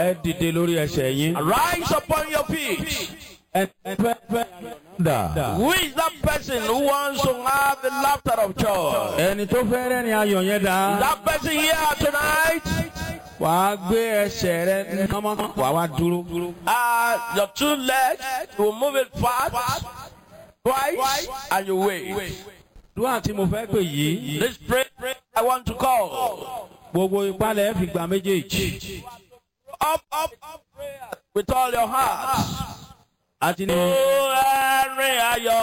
ẹ dìde lórí ẹsẹ̀ yín. Rise upon your feet. ẹ ẹ fẹ́ fẹ́ dà. Who is that person who wants to have the laughter of joy? ẹni tó fẹ́ rẹ́rìn ayọ̀ yẹn dà. That person here tonight, wàá gbé ẹsẹ̀ rẹ kánmọ́ wàá wá dúró. uh, your two legs, you will move it fast, twice, and you wait. dúwà tí mo fẹ́ pè yìí. This prayer I want to call. gbogbo ìpalẹ̀ fi gba méjèèjì. Up, up, up, prayer with all your heart. àti ní. Oh, Henry, ayọ̀